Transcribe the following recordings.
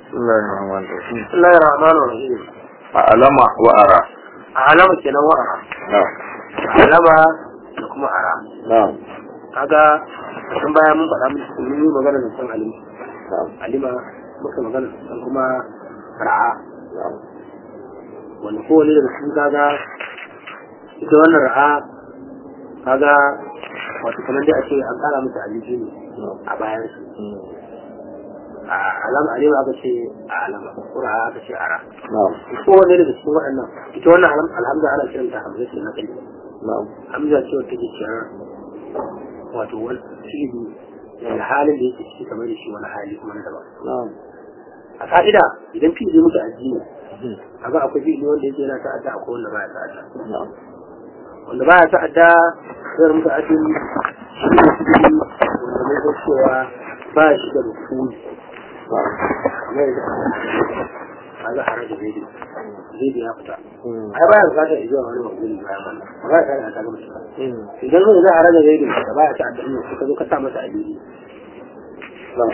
بسم الله الرحمن الرحيم بسم الله الرحمن الرحيم أعلم وأرى alama kenan wa ara نعم alama da kuma ara نعم kaga sun baya mun faɗa mun yi magana da san alima نعم alima muka magana da san kuma ra'a نعم wanda kowane daga cikin kaga ita wannan ra'a kaga wato kamar dai a ce an kara mata aliji ne a bayan su a alama alima aka ce a alama ko ra'a aka ce ara نعم kowane daga cikin waɗannan ita wannan alham- alhamza ana kiranta hamza ce na kalli نعم hamza ce wata ke ciyar wato wani fi'ili daga halin da yake ciki kamar da shi wani hali kuma na daban نعم a ka'ida idan fi'ili muka addini kaga akwai fi'ili wanda yake yana ta'adda akwai wanda baya ta'adda نعم wanda baya ta'adda sai muka addini shi ne fi'ili wanda mai ga cewa ba shi da rukuni kamar yadda kaga haraja zaidi zaidi ya fita ai baya bukatar zuwa wani maguni bayan wannan ba za ka ta ga mutum idan zai za a rage zaidi da baya ta addini ka zo ka sa masa addini نعم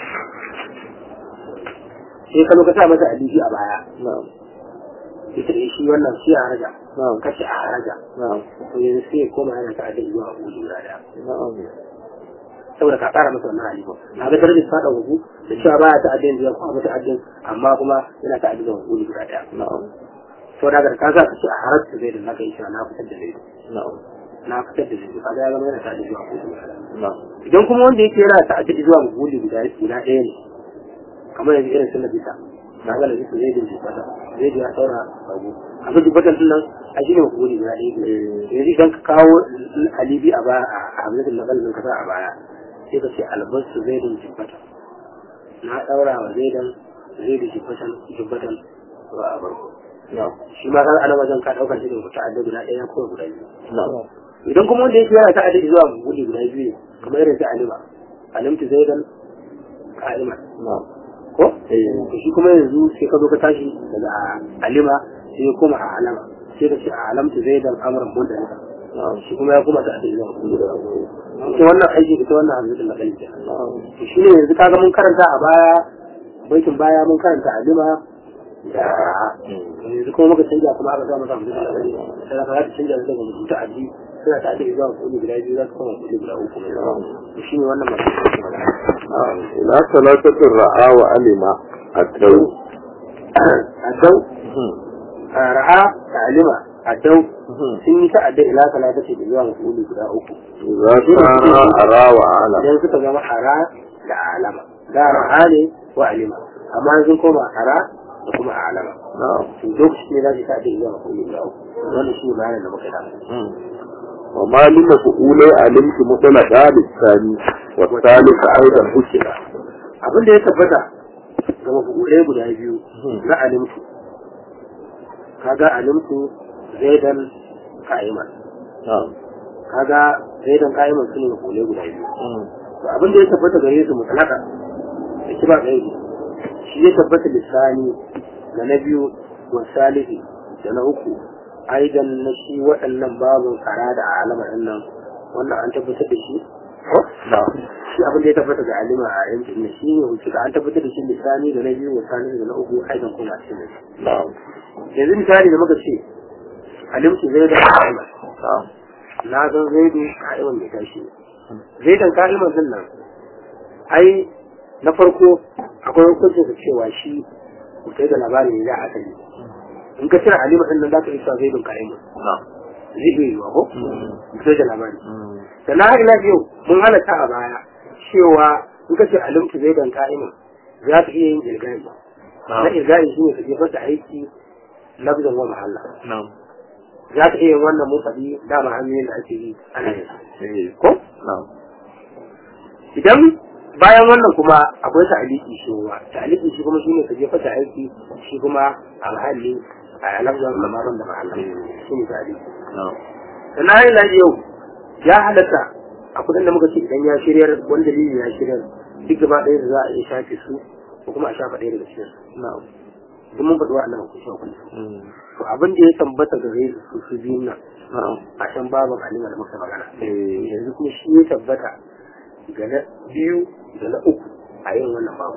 sai ka zo ka sa masa addini a baya نعم ita da shi wannan shi a raja نعم kace a raja نعم to yanzu sai ya koma yana ta addini zuwa abu guda daya نعم saboda ka kara masa wannan hali ba a ga darajar fada hugu da cewa baya ta addini zuwa kuma ta addini amma kuma yana ta addini zuwa abu guda daya نعم to daga ka sa ka ce a harajta zai da na kai cewa na fitar da zai نعم na fitar da zai kaga ya zama yana ta addini zuwa abu guda daya نعم idan kuma wanda yake yana ta'addadi zuwa guli guda guda ɗaya ne kamar yanzu irin sunna bisa na ga lafi zai din jibata zai ji ya saura abu a ga jibatan din nan a shi ne guli guda ɗaya ne yanzu idan ka kawo alibi a baya a hamzatin na kalmin kasa a baya sai ka ce albasu zai din jibata na ɗaura wa zai dan zai din jibatan jibatan ba a barko نعم shi ma kan ana wajen ka ɗaukar shi da ta'addadi guda ɗaya ko guda biyu نعم idan kuma wanda yake yana ta'addadi zuwa guli guda biyu ne kamar irin su alima alimtu zaidan ka'iman نعم ko إيه. to shi kuma yanzu sai ka zo ka tashi daga alima sai ya koma a alama sai ka ce a alamtu zaidan amran bunda ne نعم shi kuma ya koma ta'addadi zuwa guli guda biyu to wannan aiki ita wannan hamzatul laqal kenan نعم to shine yanzu kaga mun karanta a baya baitin baya mun karanta alima da ra'a yanzu kuma muka canja kuma aka sa masa hamzatul laqal sai ka ga ta canja daga mutum ta'addi suna ta'addi zuwa guli guda biyu za su koma guli guda uku to shine wannan masu magana نعم إلى ثلاثة الرعاة وعلم الدو addau ra'a ta'alima addau sun yi ta'adda ila talata ce da zuwa mafuli guda uku إذا كان أرى وأعلم idan suka zama ara da alama da ra'a ne wa alima amma sun koma ara da kuma alama نعم to lokaci ne za su ta'adda zuwa mafuli guda uku wannan shi ne bayanin da muka yi وما لمفعولي علمت مطلقا للثاني والثالث أيضا حكم abin da ya tabbata ga mafulai guda biyu na alimtu kaga alimtu zaidan ka'iman نعم kaga zaidan ka'iman su ne mafulai guda biyu to abin da ya tabbata gare su mutalaka da kiba gairi shi ya tabbata lisani da na biyu wa salihi da na uku aidan na shi waɗannan babin kara da alama ɗin nan wannan an tabbatar da shi نعم shi abin da ya tabbata ga alima a yankin ne shi ne hujja an tabbatar da shi lisani da na biyu wa salihi da na uku aidan kuma a cikin shi نعم yanzu misali da muka ce alimtu zai da ka'iman نعم na san zaidu ka'iman mai tashi zaidan ka'iman din nan ai na farko akwai hukuncin da cewa shi mutai da labari ne da asali in ka cire alima din nan za ka iya cewa zaidun ka'iman نعم zai iya yiwa ko mutai da labari sannan har ila yau mun halatta a baya cewa in ka ce alimtu zaidan ka'iman za ka iya yin ilgari na ilgari shi ne ka jefar da aiki lafzan wa mahalla نعم za ka iya yin wannan mun faɗi dama hanyoyin da ake yi ana yin sa. إيه. ko نعم idan bayan wannan kuma akwai ta'aliki shi kuma ta'aliki shi kuma shine ka jefa ta aiki shi kuma a mahalli a lafzan lamarin da mahalla shi ne ta'aliki نعم sannan har ila yau ya halatta a kudin da muka ce idan ya shiryar wani dalili ya shiryar duk gaba ɗaya da za a iya shafe su ko kuma a shafa ɗaya daga cikin su نعم duk mun faɗi wa'annan hukunci hukunci to abin da ya tambata gare su su biyun nan نعم a can babin halima da muka magana إيه. yanzu kuma shi ya tabbata ga na biyu da na uku a yin wannan babu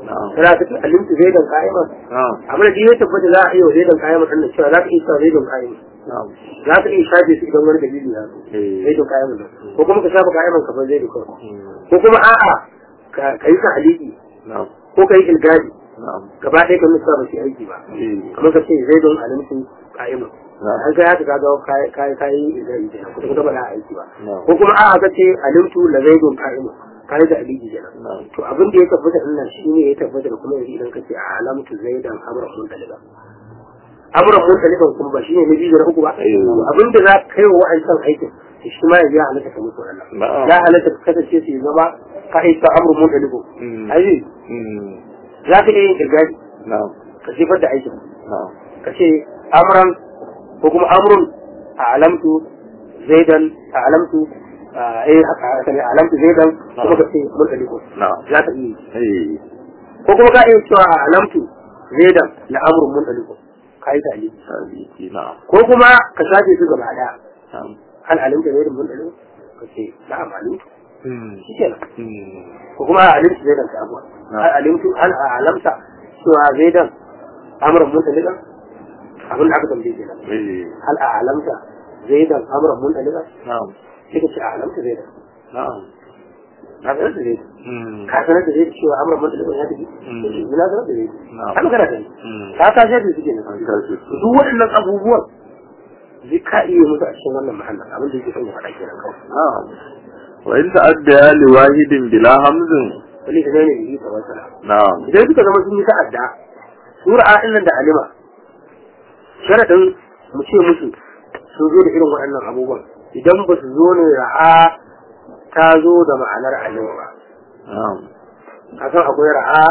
na'am kana ka ce alimtu zaidan qa'iman na'am amma da ya tabbata za a iya wa zaidan qa'iman din cewa za ka iya cewa zaidan qa'iman na'am za ka iya shafe su idan wani dalili ya zo eh zaidan qa'iman din ko kuma ka shafa qa'iman ka bar zaidan kawai mm, ko kuma a'a ka ka yi ta'aliki na'am ko ka yi ilgadi na'am gaba ɗaya ka nuna ba su yi aiki ba eh kamar ka ce zaidan alimtu qa'iman na'am an kai haka kaga kai kai kai ilgadi kenan kuma kuma ba za a aiki ba na'am ko kuma a'a ka ce alimtu la zaidun qa'iman kai da aliki kenan na'am to abin da ya tabbata din nan shine ya tabbata da kuma yanzu idan kace a alamtu zaidan amra mun daliba amra mun daliba kuma ba shine na biyu da na uku ba Eh. To abin da za ka kai wa wa'ancan aikin to shi ma yanzu ya halatta ka musu wannan na'am ya halatta ka kasance su zama ka aika amra mun daliba Mm. ai mm, za ka iya yin kirgari na'am ka sifar da aikin na'am ka ce amran ko kuma amrun a alamtu zaidan a alamtu a eh haka haka ne alamtu zaidan kuma ka ce mun daliba na'am za ka iya yi eh ko kuma ka iya cewa a alamtu zaidan na amurin mun ɗaliko ka yi tali sabiti na'am ko kuma ka shafe su gaba ɗaya na'am hal alimta zaidan mun ɗaliko ka ce na alimtu mm, shi kenan mm, ko kuma a alimtu zaidan ka abuwa hal alimtu hal a alamta cewa zaidan amurin mun ɗaliko abin da aka tambaye kenan eh hal a alamta zaidan amurin mun ɗaliko na'am sai ka ce a alamta zaidan na'am na sanar da zaidan mm, ka sanar da zaidan cewa amurin mun ɗaliko ya tafi Mm. ina sanar da zaidan na'am har magana ta yi mm, ka ta shafe su kenan an tashi su duk waɗannan abubuwan zai ka iya musu a cikin wannan mahallin abin da yake son ya faɗa kenan kawai na'am wa in ta'adda li wahidin bila hamzin wani ka zai ne da yi tsawon sana na'am idan suka zama sun yi ta'adda sura nan da alima sharaɗin mu ce musu sun zo da irin waɗannan abubuwan idan ba su zo ne ra'a ta zo da ma'anar alima ba na'am ka san akwai ra'a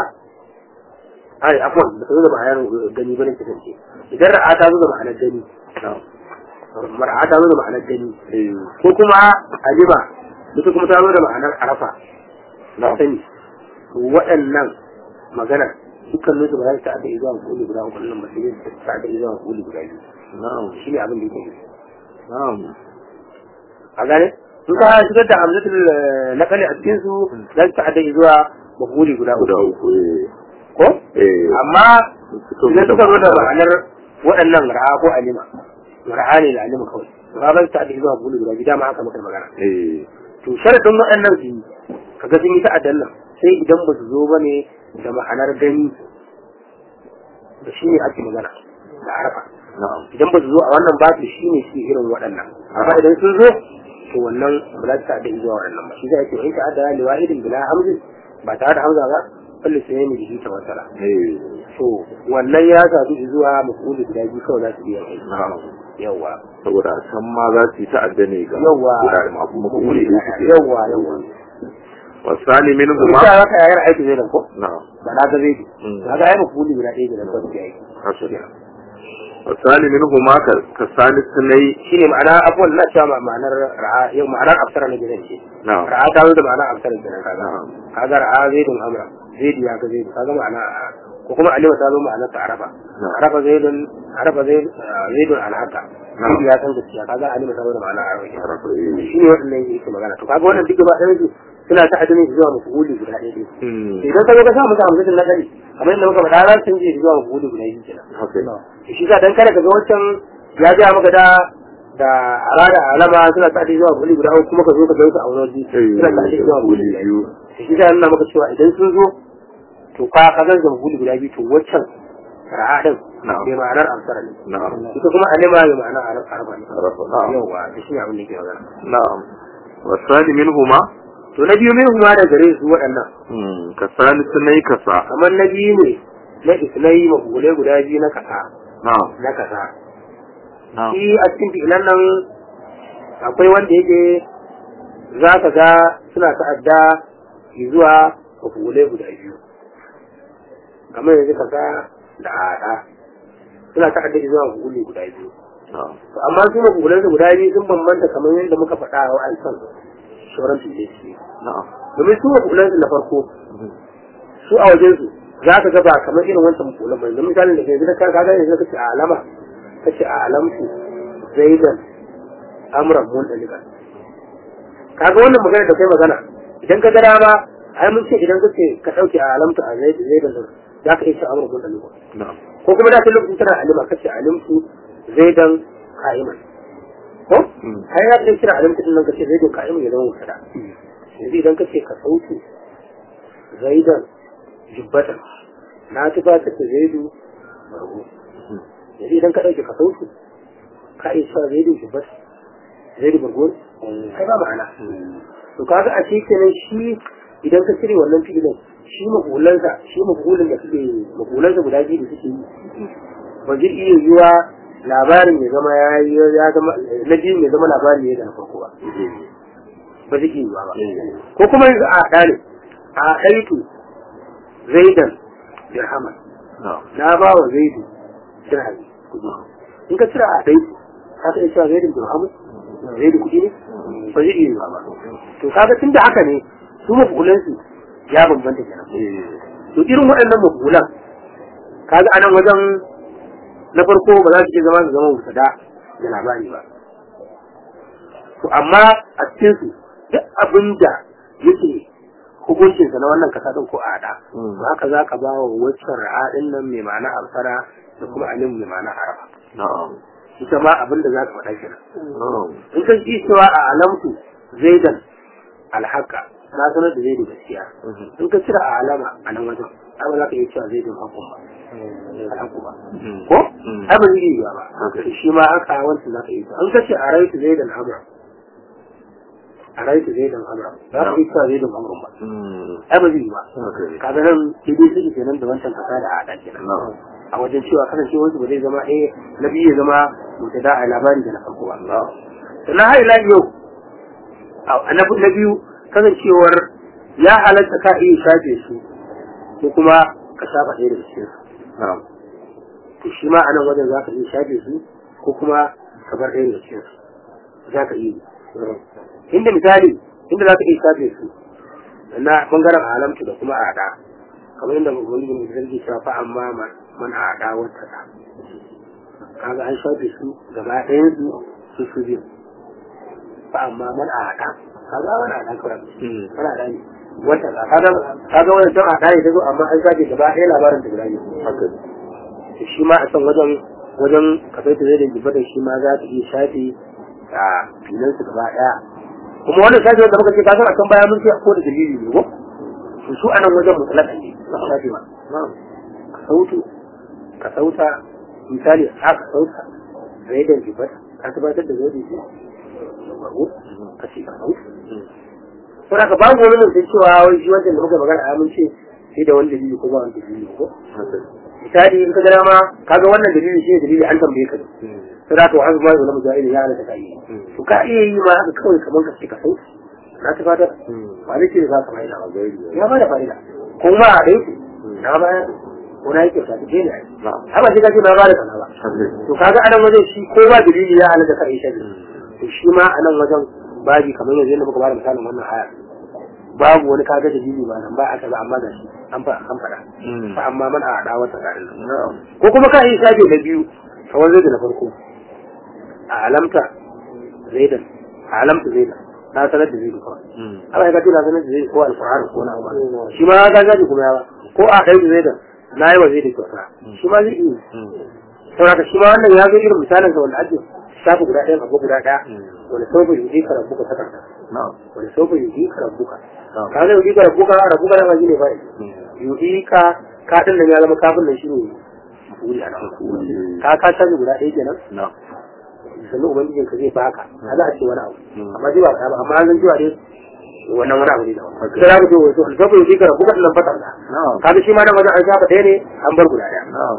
ai afwan ba ta zo da ma'anar gani ba ne kasance idan ra'a ta zo da ma'anar gani na'am ra'a ta zo da ma'anar gani eh ko kuma alima ita kuma ta zo da ma'anar arafa na sani waɗannan magana dukkanin su ba za su ta'adda zuwa kuli guda uku nan ba sai dai su ta'adda zuwa kuli guda biyu na'am shi ne abin da yake nufi na'am a gane in ka shigar da hamzatul eh, nakali a cikin su za su ta'adda zuwa mafuli guda guda uku uku eh ko eh amma idan suka zo da ma'anar waɗannan ra'a ko alima ra'a ne da alima kawai ba ba su ta'adda zuwa mafuli guda biyu dama haka muka yi magana eh to sharadin waɗannan su yi kaga sun yi ta'addan nan sai idan ba su zo ba ne da ma'anar gani da shi ne ake magana da arafa na'am idan ba su zo a wannan ba su shi ne su irin waɗannan amma idan sun zo to wannan ba za su ta'adda zuwa waɗannan ba shi zai ce in ta'adda li wahidin bila hamzin ba tare da hamza ba kullu sai ne bihi tawassala eh to wannan ya sadu zuwa mafulu guda biyu kawai za su biya kai na'am yawa saboda a can ma za su yi ta'adda ne ga yawa guda masu makuli da suke yawa yawa wasani min kuma huma za ka yayar aiki zai da ko na'am ba na ga zai Mm. na ga ayyuka kuli guda ɗaya da kawai ya yi haka ne wasani min huma ka ka sani sunai shi ne ma'ana abuwan na cewa ma- ma'anar ra'a yau ma'anar absara na gidan ce na'am ra'a ta zo da ma'anar absara gidan kaga na'am kaga ra'a zaidun amra zaidu ya ga zaidu kaga ma'ana ko kuma alima ta zo ma'anar ta arafa Na'am. arafa zaidun arafa zaid- zaidun alhaka Na'am. zaidu ya san gaskiya kaga alima ta zo da ma'anar arafa Arafa, eh. shi ne waɗannan yake magana to kaga wannan duk gaba ɗayan su suna ta adinin zuwa mafuli guda ɗaya ɗaya Hmm. idan ka zo ka sa musu hamsatin na gari kamar yadda muka faɗa ran sun je zuwa mafuli guda biyu kenan haka ne shi sa dan kada ka ga wancan ya ga maka da da arada alama suna tsadi zuwa guli guda uku kuma ka zo ka ga su a wani waje suna tsadi zuwa guli guda biyu shi sa nuna maka cewa idan sun zo to ka ka ga guli guda biyu to wancan ra'a din Na'am. bai ma'anar amsara ne na'am ita kuma alima bai ma'anar araba ne Arafa, na'am yawa da shi ne abin da ke magana na'am wasani min huma to na biyu min kuma da gare su waɗannan hmm, ka sani sunai ka sa kamar na biyu ne na isnai mafulai guda biyu na kasa na'am na kasa na'am shi a cikin fi'ilan nan akwai wanda yake za ka ga suna ta'adda zuwa mafulai guda biyu kamar yanzu ka ga da ada suna ta'adda zuwa mafulai guda biyu na'am To amma su mafulai guda biyu sun bambanta kamar yadda muka faɗa a wa'ansan sauran fi'ilan na'am domin su mafulan na farko su a wajen su za ka ga ba kamar irin wancan mafulan ba yanzu misalin da ke yanzu ka ga yanzu ka ce a alama ka ce a alamtu zaidan amran mun dalika kaga wannan magana da kai magana idan ka ga dama ai mun ce idan kace ka dauke a alamta a zai zai da za ka iya ce amur kun alima na'am ko kuma da ta lokacin tana alima kace alimtu zaidan qa'iman ko Mm. ai ya ce kira alimtu din nan kace zaidan qa'iman ya zama mutada yanzu idan kace ka sauke zaidan jubbatan na tufatar da zaidu bargo yanzu idan ka dauke ka sauke ka iya cewa zaidu jubbatan zaidu bargo ne ai ba ma'ana to kaga a shi kenan shi idan ka cire wannan filin shi mahulansa shi mahulin da suke mahulansa guda biyu da suke yi ba zai iya yiwa labarin ya zama ya yi ya zama na biyu ya zama labarin ya da na farko ba ba zai iya yiwa ba ko kuma yanzu a haɗa ne a haɗaitu zaidan dirhaman na'am na ba wa zaidu dirhami kuɗi in ka cire a haɗaitu ka ta iya cewa zaidan dirhaman zaidu kuɗi ne ba zai iya yiwa ba to kaga tunda haka ne su mafulansu ya bambanta kenan to irin waɗannan mafulan kaga a nan wajen na farko ba za su iya zama su zama musada da labari ba to amma a cikin su duk abin da yake hukuncinsa na wannan kasa ɗin ko a haɗa Mm. to haka za ka ba wa waccan ra'adin nan mai ma'ana alfara da kuma alim mai ma'ana araba na'am ita ma abin da za ka faɗa kenan na'am in ka ji cewa a alamtu zaidan alhaka na sanar da zaidu gaskiya in ka cira a alama a nan wajen ai ba za ka iya cewa zaidan hakun ba alhaku ba Mm. ko Mm. ai ba zai yi ba Okay. shi ma haka wancan za ka iya cewa in ka ce a raitu zaidan amra a raitu zaidan amra za ka iya cewa zaidan amrun ba Mm. ai ba zai yi ba Okay. kaga nan daidai suke kenan da wancan kasa da a haɗa kenan na'am a wajen cewa kasancewar su ba zai zama eh na biyu ya zama mutada a labari da na farko ba na'am sannan har ila yau a na na biyu kasancewar ya halatta ka iya shafe su ko kuma ka shafa ɗaya daga cikin su na'am to shi ma a nan wajen za ka iya shafe su ko kuma ka bar ɗaya daga cikin su za ka iya yi. inda misali inda za ka iya shafe su na bangaren alamtu da kuma aɗa kamar yadda ubangiji mai zargi cewa fa amma ma- man aɗa wata ɗa kaga an shafe su gaba ɗayan su su su biyu fa amma man aɗa kaga wani aɗa kawai Mm. wani aɗa ne wata ɗa kaga kaga wani can aɗa ne ta zo amma an shafe gaba ɗaya labarin da guda biyu haka to shi ma a can wajen wajen kafai ta zai da jibar shi ma za ta iya shafe a filansu gaba ɗaya kuma wannan shafe wanda muka ce kasan a can baya mun ce ko da dalili ne ko to su a nan wajen mutlaka ne ba su shafe ba na'am ka sautu ka sauta misali a ka sauta zai da jibar ka tabbatar da zai da shi ka ce ka sauta saboda ka babu wani mutum cewa wai shi wancan da muka magana a mun ce sai da wani dalili ko ba wani dalili ko haka misali in ka gana ma kaga wannan dalili shi ne dalili an tambaye ka Mm. sai da ka wa azuma da mujahidi ya halatta ka yi Mm. to ka iya yi ma haka kawai kamar ka ce ka sauki na ta fata Mm. ba ne ce za ka fa'ida ba Gairi. ya ba da fa'ida kuma a ɗaya ce na ba wani yake ta ce ne na'am haka sai ka ce na ba da kaza ba haka to kaga anan wajen shi ko ba dalili ya halatta ka yi shi Mm. to shi ma anan wajen babi kamar yanzu yadda muka bada misalin wannan aya babu wani kaga dalili ba nan ba aka ba amma da shi an fa an faɗa Mm. fa amma man a da wata garin nan na'am ko kuma ka yi shafe na biyu kamar zai da na farko a alamta zaidan a alamta zaidan na sanar da zaidan kawai Mm. haka ya kace na sanar da zaidan ko alfahari ko na ba shi ma ka gaji kuma ya ba ko a kai da zaidan na yi wa zaidan kyauta shi ma zai iya Mm. saboda shi ma wannan ya zo irin misalin sa wanda ake shafe guda ɗaya abu guda ɗaya Mm. wanda sau bai yi ka rabuka takarda na'am wanda sau bai yi ka rabuka na'am ka zai yi ka rabuka rabuka da ma shi ne fa'i Mm. yu'i ka ka ɗin nan ya zama kafin nan shi ne wuri a nan ka ka canza guda ɗaya kenan na'am sannan ubangijin ka zai baka a za a ce wani abu Mm. amma zai ba ka ba amma an san cewa dai wannan wani abu ne da wani Okay. sai za ka ce wato alfafa yu'i ka rabuka ɗin nan fatan da na'am kaga shi ma nan wajen an shafa ɗaya ne an bar guda ɗaya na'am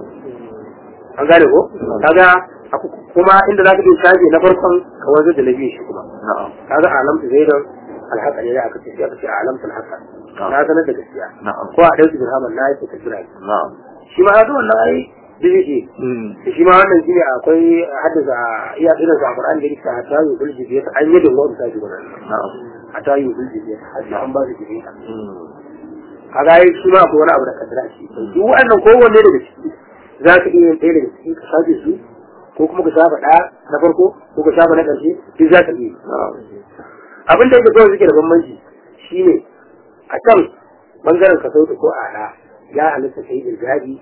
an gane ko kaga aku- kuma inda za ka iya shafe na farkon ka wanzar da na biyu shi kuma na'am kaga alamtu zaidan alhaka ne da aka ce sai aka ce alamtu alhaka na sanar da gaskiya na'am ko a ɗauki dirhaman na yake ta jira na'am shi ma haka wannan ai bizi ce Mm. shi ma wannan shine akwai haddasa iya irin sa Qur'an da yake ta yi bulji biya an yi da wani sai gudan na'am ta yi bulji biya har an ba su biya Mm. kaga ai shi ma akwai wani abu da kadara shi duk wannan kowanne daga ciki za ka iya yin ɗaya daga ciki ka shafe su ko kuma ka shafa ɗaya na farko ko ka shafa na ƙarshe duk za ka iya yi. na'am abin da yake kawai suke da bambanci shine a can bangaren ka sauta ko ala ya halitta ka yi irgadi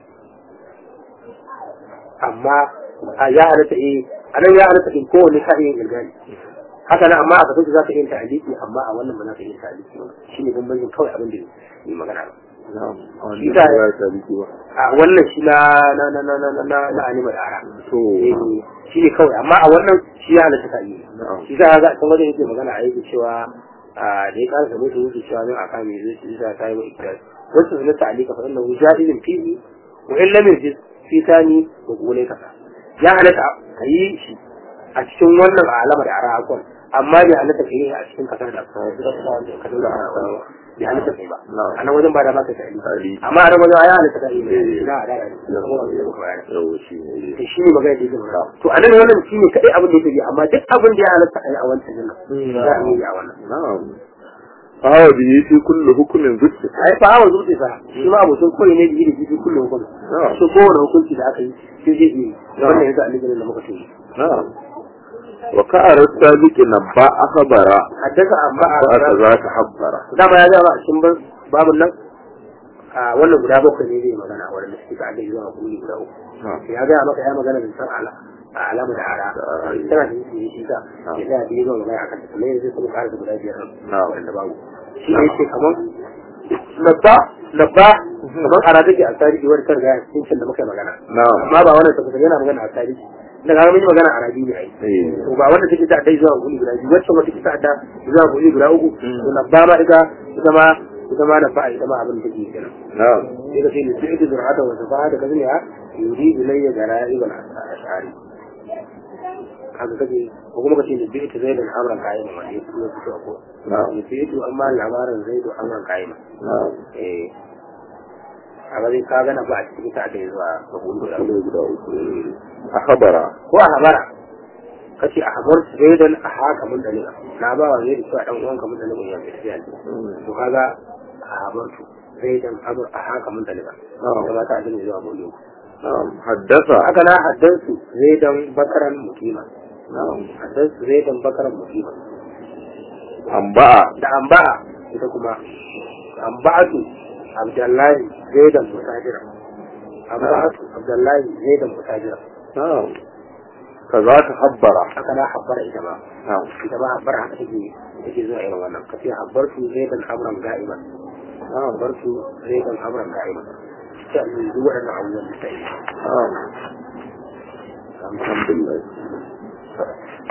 amma a ya halitta eh a nan ya halitta in kowane ka iya yin irgadi haka nan amma a ka sauta za ka iya yin ta'aliki amma a wannan ba za ka iya yin ta'aliki ba shi ne bambancin kawai abin da yi magana ba na'am a wani Shi ba da- ya taliki ba a wannan shi na na na na na na na na anima da ara to Eh, shi ne kawai amma a wannan shi ya halatta ka yi na'am shi za a ga kan wajen yake magana a yake cewa a da ya kara samu su yake cewa zan aka mai zai shi za ta yi wa ikrar wasu sunan ta'alika fa innahu jadilun fihi wa in lam yajid fi tani wa qulai kasa ya halatta ka yi shi a cikin wannan alama da ara akon amma bai halatta ka yi a cikin kasar da ka ka dole a bai halatta kai ba Na'am. a nan wajen ba da maka ta'alika Ali amma a nan wajen ya halatta ka yi Eh. na da da da yawo shi ne to shi ne magana da yake magana to a nan wannan shi ne kaɗai abin da yake yi amma duk abin da ya halatta a yi a wancan nan za a yi a wannan na'am fawa biyi fi kullu hukumin zuci ai fa hawa zuci sa shi ma abokin koyi ne da yi da jibi kullum hukunci na'am so kowane hukunci da aka yi sai zai yi wannan yanzu alimin da muka tuni na'am wa ka'arar sabiki na ba akhbara haddasa amma a ba ta za ta habbara dama ya gaba a cikin ban- babun nan a wannan guda bakwai ne zai magana wanda suke ka Allah zuwa kuli guda uku na'am ya gaya maka ya magana da san ala a alama da ara Da ara, eh. tana da yi shi ta ya ga da yazo magana akan ta kuma yanzu sai kuma ƙara da guda biyar nan Na'am. wanda babu shi ne ce kaman labba labba kaman ara take a tarihi wani kan ga cikin da muka yi magana na'am amma ba wannan ta yana magana a tarihi da ga mun yi magana a arabi ne ai eh to ba wanda take ta dai zuwa guri guda biyu wacce wata take ta da zuwa guri guda uku to labba ma ita ita ma ita ma labba ita ma abin da take kenan na'am sai ka ce ni sai zurata wa safa da kazin ya yuri ilayya gara'ib al-ashari kaga kace ko kuma kace ni bi ta zai da amran kayan wanda ya fito fito ko na'am ni bi to amma labarin zai da amran kayan na'am eh a ga dai ka ga na ba a cikin ta da zuwa ga gudu da kullu guda uku akhbara ko a habara kace a habar zaidan a haka mun dalila na ba wa zai da cewa dan uwan ka mun dalila ya tafiya to kaga a habar tu zaidan amr a haka mun dalila na'am kuma ta ajin zuwa gudu na'am haddasa haka na haddansu zaidan bakaran mukima na'am haddansu zaidan bakaran mukima amba'a da amba'a ita kuma amba'atu abdullahi zaidan mutajira amba'atu abdullahi zaidan mutajira na'am kaza ta habbara haka na habbara ita ma na'am ita ma habbara haka take take zuwa irin wannan kace habbartu zaidan amran ga'iban na'am habbartu zaidan amran ga'iban sai duk waɗannan abubuwan da ta yi na'am alhamdulillah